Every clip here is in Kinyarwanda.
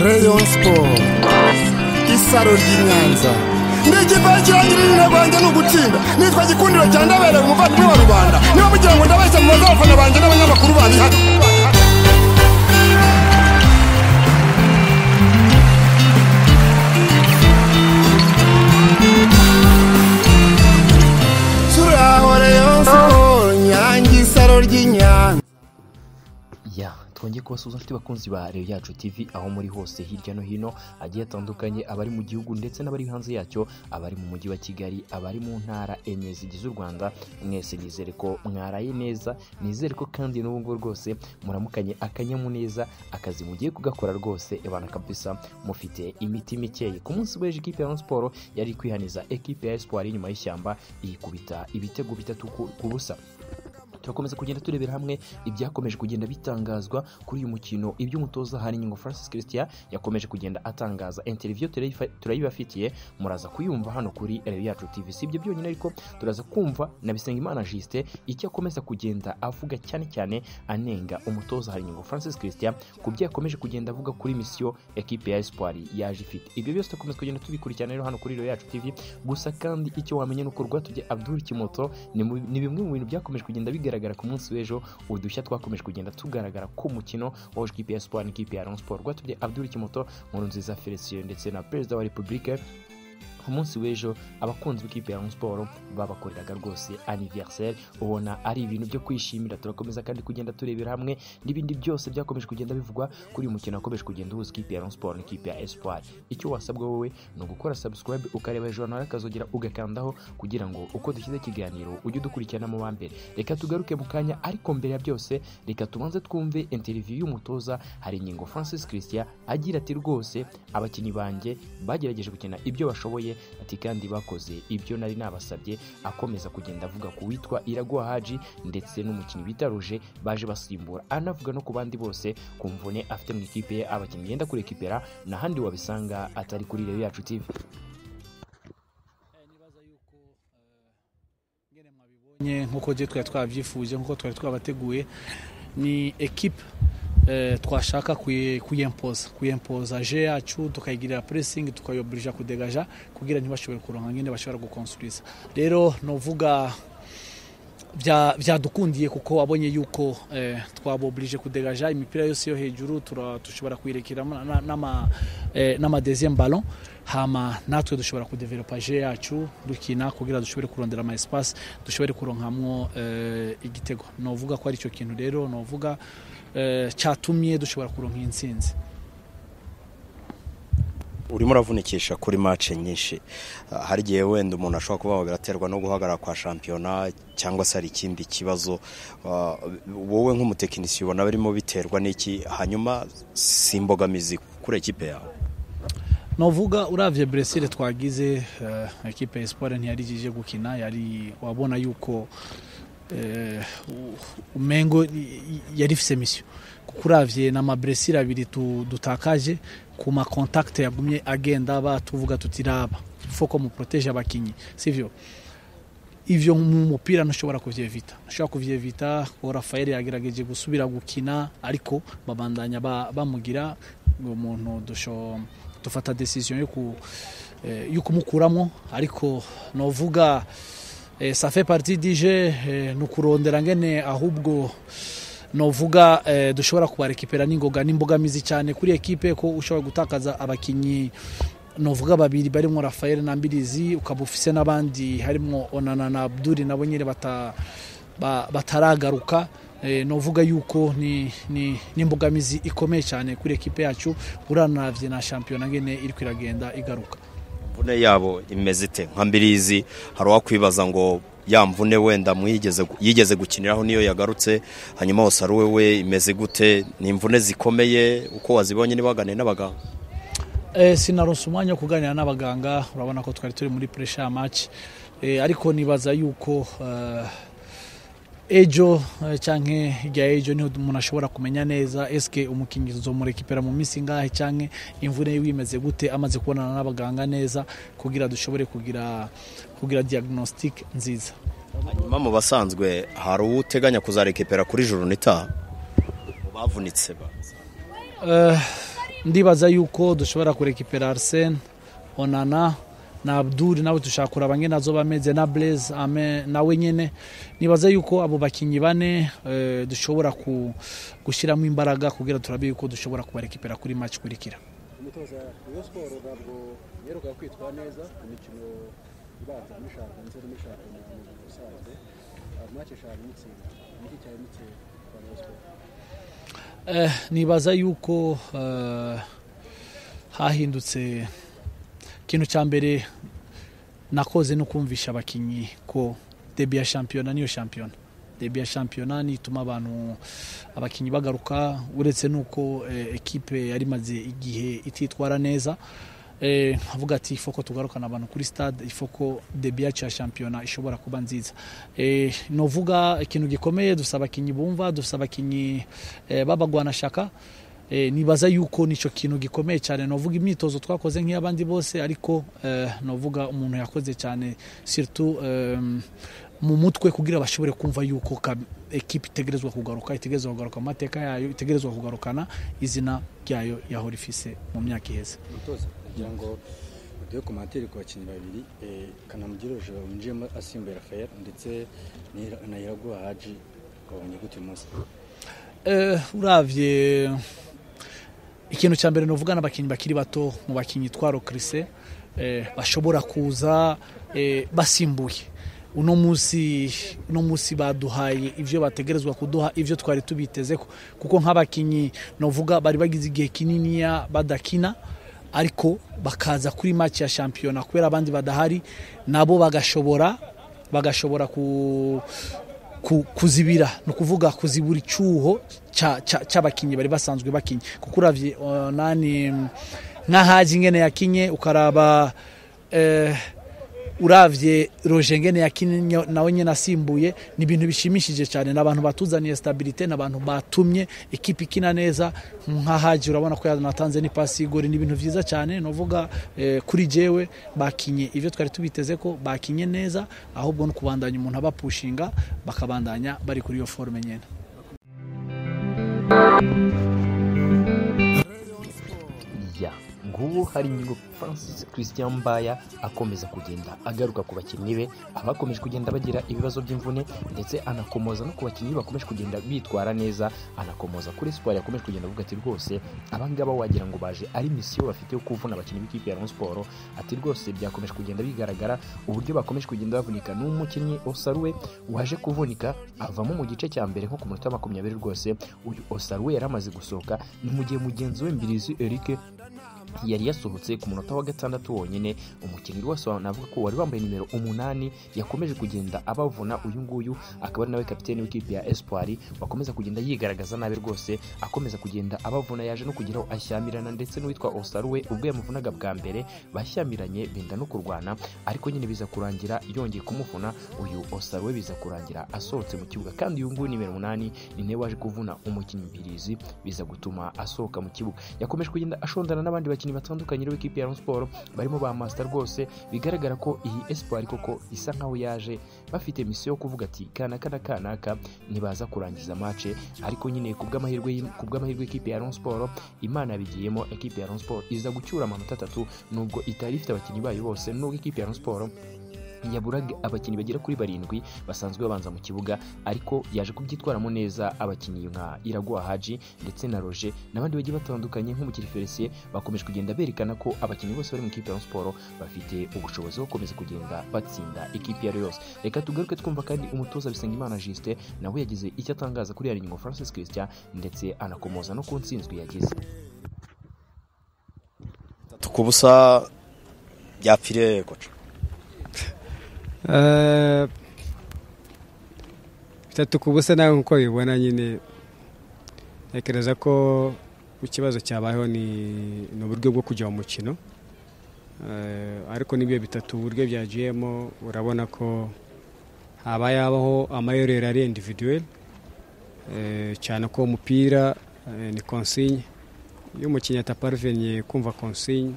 Rayon Sport isaro ry'inyanza ndigipakirangirira rwanjye ni ugutsinda nitwa gikundiro cya ndabereye umuvandimwe wa rubanda niba mugira ngo ndabeshya mu bazafana banjye n'abanyamakuru babihaka turaho Rayon Sport nyange isaro ry'inyanza ya twongeye kubasuhuza inshuti bakunzi ba reyo yacu tv aho muri hose hirya no hino hagiye hatandukanye abari mu gihugu ndetse n'abari hanze yacyo abari mu mujyi wa kigali abari mu ntara enye zigize u rwanda mwese nizere ko mwaraye neza nizere ko kandi n'ubu ngubu rwose muramukanye akanyamuneza akazi mugiye kugakora rwose ebana kabisa mufite imiti mikeye ku munsi w'ejo ikipe ya Rayon siporo yari kwihaniza ekipe ya espoir inyuma y'ishyamba yikubita ibitego bitatu ku ku busa turakomeza kugenda turebera hamwe ibyakomeje kugenda bitangazwa kuri uyu mukino iby'umutoza Haringingo Francis Christian yakomeje kugenda atangaza interview turayifa- turayibafitiye muraza kuyumva hano kuri Reyo Yacu TV si ibyo byonyine ariko turaza kumva na Bisengimana Justin icyo akomeza kugenda avuga cyane cyane anenga umutoza Haringingo Francis Christian ku byo yakomeje kugenda avuga kuri misiyo ekipe ya Espoir yaje ifite ibyo byose turakomeza kugenda tubikurikirana rero hano kuri Reyo Yacu TV gusa kandi icyo wamenya ni uko rwatubye Abdul Kimoto ni mu- ni bimwe mu bintu byakomeje kugenda bigaragara ku munsi w'ejo udushya twakomeje kugenda tugaragara ku mukino wa ekipi ya siporo n'ikipe ya Rayon Sport rwatubye Abdul Kimoto nkuru nziza Felicien ndetse na perezida wa repubulika ku munsi w'ejo abakunzi b'ikipe ya Rayon Sport babakoreraga rwose anniversaire ubona ari ibintu byo kwishimira turakomeza kandi kugenda turebera hamwe n'ibindi byose byakomeje kugenda bivugwa kuri uyu mukino wakomeje kugenda uhuza ikipe ya Rayon Sport n'ikipe ya Espoir icyo wasabwa wowe ni ugukora subscribe ukareba journal akazogera ugakandaho kugira ngo uko dushyize ikiganiro ujye udukurikirana mu wa mbere reka tugaruke mu kanya ariko mbere ya byose reka tubanze twumve interview y'umutoza hari ingingo Francis Christian agira ati rwose abakinnyi banjye bagerageje gukina ibyo bashoboye ati kandi bakoze ibyo nari nabasabye akomeza kugenda avuga ku witwa Iraguha Haji ndetse n'umukinnyi bita Roger baje basimbura anavuga no ku bandi bose ku mvune afite mu ikipe ye abakinnyi yenda kurekipera n'ahandi wabisanga atari kuri Reyo Yacu TV Eh, nibaza yuko eh, ngene mwabibonye nk'uko je twari twabyifuje nk'uko twari twabateguye ni ekipe eh, twashaka kuye- kuyempoza kuyempoza je yacu tukayigirira pressing tukayoburija kudegaja kugira ntibashobore kuronka ngene bashobora gukonsuriza rero novuga bya- byadukundiye kuko wabonye yuko eh, twaboburije kudegaja imipira yose yo hejuru tura- dushobora kuyirekeramo n'amadeziyemu n'ama, eh, n'amadeuxième ballon hama natwe dushobora kudevelopa je yacu dukina kugira dushobore kurondera ama espace dushobore kuronkamwo eh, igitego novuga ko ari icyo kintu rero novuga eh, cyatumye dushobora kuronka iyi ntsinzi urimo uravunikisha kuri mace nyinshi Ah, hari igihe wenda umuntu ashobora kuba biraterwa no guhagarara kwa shampiyona cyangwa se hari ikindi kibazo Ah, wowe nk'umutekinisiye ubona birimo biterwa n'iki hanyuma si imbogamizi kuri ekipe yawe novuga uravye bresile twagize eh, ekipe ya espoir ntiyarigije gukina yari wabona yuko eh, u- umengo y- yari ifise misiyo kuko uravye n'amabresile abiri tu- dutakaje ku makontakte yagumye agenda batuvuga tuti raba foko muproteje abakinyi sivyo ivyo mu mupira ntushobora kuvyevita ntushobora kuvyevita kuko rafael yagerageje gusubira gukina ariko babandanya ba- bamugira ngo umuntu dusho dufata decision yo ku eh, yo kumukuramo ariko novuga eh, ça fait partie du jeu eh, ni ukurondera ngene ahubwo novuga eh, dushobora kubarekipera n'ingoga n'imbogamizi cyane kuri ekipe ko ushobora gutakaza abakinyi novuga babiri barimo rafael na mbirizi ukaba ufise n'abandi harimo onana na abduri nabo nyine bata, ba, bataragaruka eh, novuga yuko ni ni- n'imbogamizi ikomeye cyane kuri ekipe yacu uranavye na shampiyona ngene iriko iragenda igaruka mvune yabo imeze ite nka mbirizi hari uwakwibaza ngo ya mvune wenda mwigeze yigeze gukiniraho niyo yagarutse hanyuma wasaruwe we imeze gute ni imvune zikomeye uko wazibonye ntibaganire n'abaganga Eh, sinaronse umwanya wo kuganira n'abaganga urabona ko twari turi muri pressure ya match eh, ariko nibaza yuko eh, ejo eh, canke hirya ejo niho umuntu ashobora kumenya neza eske umukinnyi uzomurekipera mu minsi ngahe canke imvune yiwe imeze gute amaze kubonana n'abaganga neza kugira dushobore kugira kugira diagnostic nziza hanyuma mu basanzwe hari uwo uteganya kuzarekepera kuri joro nitaha mu bavunitse ba Eh, ndibaza yuko dushobora kurekipera arisene onana na abduri nawe dushaka kuraba nkene nazo bameze na bureze nawe nyine nibaza yuko abo bakinnyi bane eh, dushobora ku- gushyiramo imbaraga kugira turabe yuko dushobora kubarekipera kuri maci ikurikira umutoza iyo siporo ntabwo yeruka kwitwa neza imikino ibanza mushaka ndetse n'umushaka mu mukino usanzwe amace eshanu mutsinda niki cyane mutsinda kwa Rayon Sports Eh, nibaza yuko eh, hahindutse ikintu cya mbere nakoze no kumvisha abakinnyi ko debi ya shampiyona niyo shampiyona debi ya shampiyona nituma abantu abakinnyi bagaruka uretse n'uko eh, ekipe yari imaze igihe ititwara neza eh, avuga ati ifoko tugarukana abantu kuri stade ifoko debi yacu ya shampiyona ishobora kuba nziza eh, novuga ikintu gikomeye dufite abakinnyi bumva dufite abakinnyi eh, b'abagwanashaka eh, nibaza yuko nico kintu gikomeye cyane novuga imyitozo twakoze nk'iy'abandi bose ariko eh, novuga umuntu yakoze cyane surtout em, mu mutwe kugira bashobore kumva yuko kab- ekipe itegerezwa kugaruka itegerezwa kugaruka mu mateka yayo itegerezwa kugarukana izina ryayo yahora ifise mu myaka iheze umutoza kugira ngo uduhe komantere ku bakinnyi babiri eh, kanamugire roje winjiyemo asimbuye rafael ndetse n'Ira- na iraguha haji babonye gute uyu munsi Eh, uravye ikintu cya mbere novuga n'abakinnyi bakiri bato mu bakinnyi twarokirise eh, bashobora kuza eh, basimbuye uno munsi uno munsi baduhaye ibyo bategerezwa kuduha ibyo twari tubiteze ko kuko nk'abakinnyi novuga bari bagize igihe kininiya badakina ariko bakaza kuri match ya shampiyona kubera abandi badahari nabo bagashobora bagashobora ku ku- kuzibira ni ukuvuga kuzibura icyuho cya- cya- cy'abakinnyi bari basanzwe bakinnye kuko uravye onani nk'ahaji ngene yakinye ukaraba eh, uravye roje ngene yakinye nawe nyine asimbuye ni ibintu bishimishije cyane ni abantu batuzaniye stabilite ni abantu batumye ikipe ikina neza nk'ahaji urabona ko yanatanze n'ipasi y'igori ni ibintu byiza cyane novuga eh, kuri jewe bakinye ibyo twari tubiteze ko bakinye neza ahubwo no kubandanya umuntu abapushinga bakabandanya bari kuri iyo forume nyine ya ngubu hari ingingo francis christian mbaya akomeza kugenda agaruka ku bakinnyi be abakomeje kugenda bagira ibibazo by'imvune ndetse anakomoza no ku bakinnyi bakomeje kugenda bitwara neza anakomoza kuri siporo yakomeje kugenda avuga ati rwose abangaba wagira ngo baje ari misiyo bafite yo kuvuna abakinnyi b'ikipe ya Rayon siporo ati rwose byakomeje kugenda bigaragara uburyo bakomeje kugenda bavunika n'umukinnyi osaruwe waje kuvunika avamo mu gice cya mbere nko ku munota wa makumyabiri rwose uyu osaruwe yari amaze gusohoka ni mu gihe mugenzi we mbirizi eric yari yasohotse ku munota wa gatandatu wonyine umukinnyi rwose wa- navuga ko wari wambaye nimero umunani yakomeje kugenda abavuna uyu nguyu akaba ari nawe kapiteni w'ikipe ya espoir wakomeza kugenda yigaragaza nabi rwose akomeza kugenda abavuna yaje no kugira aho ashyamirana ndetse n'uwitwa osaruwe ubwo yamuvunaga bwa mbere bashyamiranye benda no kurwana ariko nyine biza kurangira yongeye kumuvuna uyu osaruwe biza kurangira asohotse mu kibuga kandi uyu nguyu nimero umunani ni nawe waje kuvuna umukinnyi mbirizi biza gutuma asohoka mu kibuga yakomeje kugenda ashondana n'abandi bakinnyi batandukanye b'ikipe ya Rayon Sport barimo ba Master rwose bigaragara ko iyi Espoir koko isa nkaho yaje bafite misiyo yo kuvuga ati kanaka na kanaka nibaza kurangiza mace ariko nyine ku bw'amahirwe y'im- ku bw'amahirwe y'ikipe ya Rayon Sport Imana yabigiyemo ekipe ya Rayon Sport iza gucyura amanota atatu nubwo itari ifite abakinnyi bayo bose nubwo ikipe ya Rayon Sport yaburaga abakinnyi bagera kuri barindwi basanzwe babanza mu kibuga ariko yaje kubyitwaramo neza abakinnyi nka Iraguha Haji ndetse na Roger n'abandi bagiye batandukanye nk'umukiri Felicien bakomeje kugenda berekana ko abakinnyi bose bari mu ikipe ya Rayon Sport bafite ubushobozi bwo gukomeza kugenda batsinda ikipe iyo ari yo yose reka tugaruke twumva kandi umutoza Bisengimana Justin nawe yagize icyo atangaza kuri yari nyuma Francis Christian ndetse anakomoza no ku nsinzwe yagize ku busa byapfiriye koca Eh, bitatu ku busa nawe nkuko bibona nyine ntekereza ko ikibazo cyabayeho ni ni uburyo bwo kujya mu mukino Eh, ariko n'ibyo bitatu uburyo byagiyemo urabona ko haba yabaho amayorero ari individuel Eh, cyane ko umupira eh, ni consigne iyo umukinnyi ataparvenye kumva consigne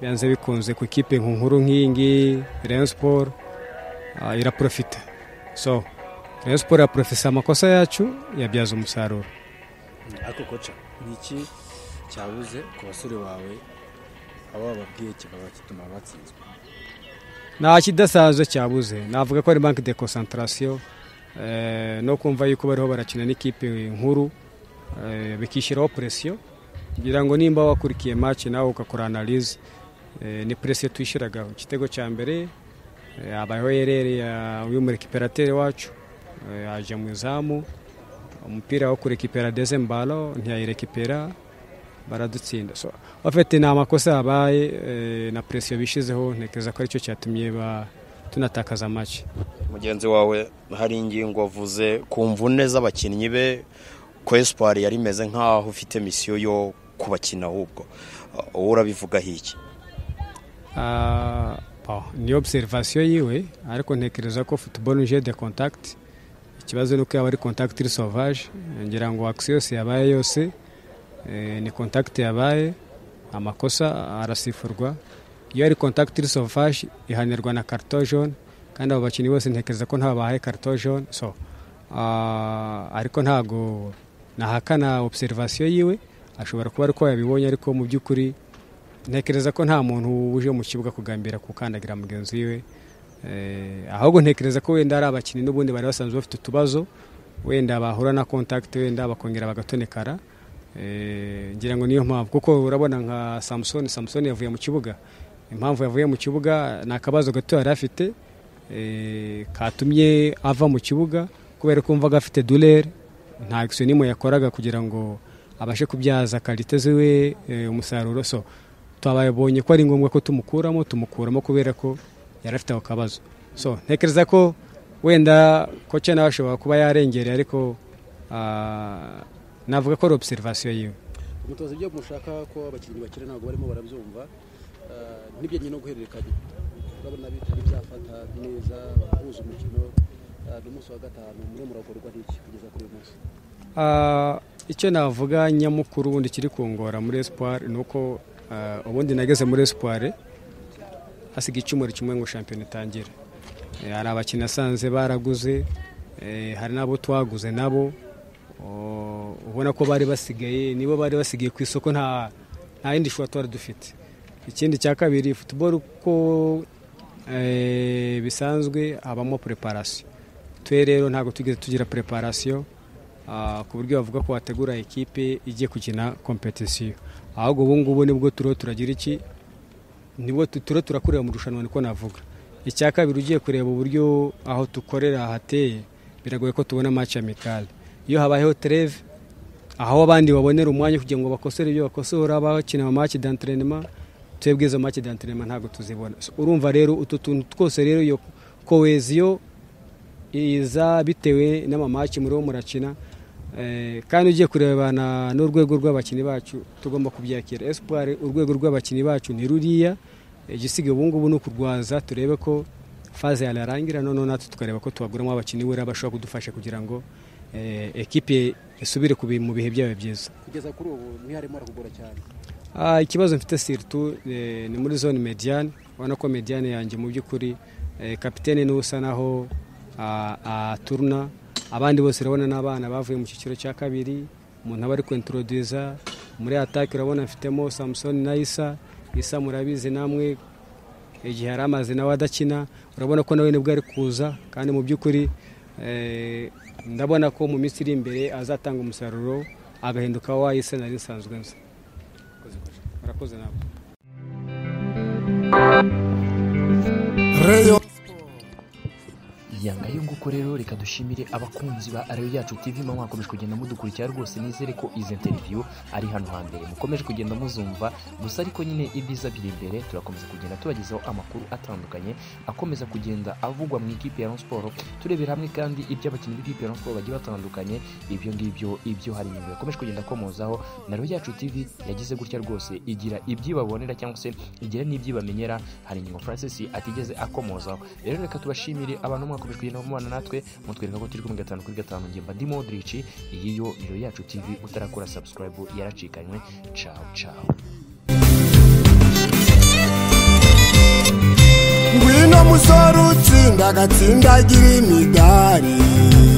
biyanze bikunze ku ikipe nkuru nk'iyi ngiyi Rayon Sport Ah, iraprofita so rayon siporo yaprofisa amakosa yacu yabyaza umusaruro ariko koca niki cyabuze ku basore bawe abo bababwiye kikaba gituma batsinzwe nta kidasanzwe cyabuze navuga ko ari banki de konsantarasiyo no kumva yuko bariho barakina n'ikipe nkuru eh, bikishyiraho presiyo kugira ngo nimba wakurikiye match nawe ugakora analize ni presiyo tuyishyiragaho igitego cya mbere eh, habayeho erere ya- y'umurekiperatere wacu eh, yaje mu izamu umupira wo kurekipera dezem balo ntiyayirekipera baradutsinda so bafite ni amakosa yabaye eh, na presiyo bishizeho ntekereza ko aricyo cyatumye ba- tunatakaza make mugenzi wawe hari ingingo avuze ku mvune z'abakinnyi be ko esipari yari imeze nk'aho ufite misiyo yo kubakina ahubwo Uh, wowe urabivugaho iki Ah, bon, ni obserivasiyo yiwe ariko ntekereza ko futuboro je de contact ikibazo ni uko yaba ari contact iri sauvage ngira ngo akisi yose yabaye yose eh, ni contact yabaye amakosa arasifurwa iyo ari contact iri sauvage ihanirwa na carton jaune kandi abo bakinnyi bose ntekereza ko ntawe bahaye carton jaune so ah, ariko ntago nahakana obserivasiyo yiwe ashobora kuba ariko yabibonye ariko mu by'ukuri ntekereza ko nta muntu uje mu kibuga kugambira gukandagira mugenzi we Eh, ahubwo ntekereza ko wenda ari abakinnyi n'ubundi bari basanzwe bafite utubazo wenda bahura na contact wenda bakongera bagatonekara Eh, ngira ngo niyo mpamvu kuko urabona nka samusoni samusoni yavuye mu kibuga impamvu yavuye mu kibuga ni akabazo gato yari afite eh, katumye ava mu kibuga kubera ko umvaga afite dulere nta ekisiyonimo yakoraga kugira ngo abashe kubyaza karite ziwe eh, umusaruro so twababonye ko ari ngombwa ko tumukuramo tumukuramo kubera ko yari afite ako kabazo so ntekereza ko wenda koce nawe ashobora kuba yarengereye ariko ah, navuga ko ari obserivasiyo yiwe umutoza ibyo mushaka ko abakinnyi bakina ntabwo barimo barabyumva eh, n'ibijyanye no guhererekanya urabona bitari byafata neza guhuza umukino eh, ni umunsi wa gatanu muri muragorwa n'iki kugeza kuri uyu munsi Ah, icyo navuga nyamukuru ubundi kiri kungora muri espoir ni uko ah, ubundi nageze muri espoir hasiga icyumweru kimwe ngo shampiyona itangire Eh, hari abakinnyi asanze baraguze eh, hari n'abo twaguze nabo Oh, ubona ko bari basigaye nibo bari basigaye ku isoko nta nta yindi shusho twari dufite ikindi cya kabiri futuboro uko eh, bisanzwe habamo preparasiyo twe rero ntabwo tugeze tugira preparasiyo ah, ku buryo bavuga ko wategura ekipe igiye gukina kompetisiyo ahubwo ubu ngubu nibwo turiho turagira iki nibwo tu- turiho turakorera mu rushanwa niko navuga icya kabiri ugiye kureba uburyo aho dukorera hateye biragoye ko tubona match amicale iyo habayeho treve aho abandi babonera umwanya kugira ngo bakosore ibyo bakosora bakina ama match d'entraînement twebwe izo match d'entraînement ntabwo tuzibona So, urumva rero utu tuntu twose rero iyo koheziyo iza bitewe n'amamaki muri wo murakina Eh, kandi ugiye kurebana n'urwego rw'abakinnyi bacu tugomba kubyakira espoir urwego rw'abakinnyi bacu ni ruriya igisigaye ubu ngubu ni ukurwaza turebe ko faze yararangira noneho natwe tukareba ko tubaguramo abakinnyi buriya bashobora kudufasha kugira ngo eh, ekipe isubire ku bi- mu bihe byayo byiza kugeza kuri ubu ntiharimo haragugura cyane Ah, ikibazo mfite siritu eh, ni muri zone mediane ubona ko mediane yanjye mu by'ukuri eh, kapitene niwe usa naho ah, aturuna abandi bose urabona n'abana bavuye mu cyiciro cya kabiri umuntu aba ari kwentoroduza muri atake urabona mfitemo samusoni na isa isa murabizi namwe igihe yari amaze nawe adakina urabona ko nawe nibwo ari kuza kandi mu by'ukuri eh, ndabona ko mu minsi iri imbere azatanga umusaruro agahinduka wa isa nari nsanzwe nzi murakoze nawe reyo yanga yo nguko rero reka dushimire abakunzi ba Areyo Yacu TV mwe mwakomeje kugenda mudukurikira rwose nizere ko izi interview ari hano hambere mukomeje kugenda muzumva gusa ariko nyine ibyiza biri imbere turakomeza kugenda tubagezaho amakuru atandukanye akomeza kugenda avugwa mu ikipe ya Rayon Sport turebera hamwe kandi ibyo abakinnyi b'ikipe ya Rayon Sport bagiye batandukanye ibyo ngibyo ibyo hari inyuma yakomeje kugenda akomozaho na Areyo Yacu TV yagize gutya rwose igira ibyibabonera cyangwa se igira n'ibyibamenyera hari ingingo Francis atigeze akomozaho rero reka tubashimire abantu mwakomeje kugenda mubana natwe mutwereka ko turi kumwe gatanu kuri gatanu njye mba ndi Modric iyi yo niyo yacu TV utarakora subscribe yaracikanywe ciao ciao ngwino musore utsinda agatsindagira imidari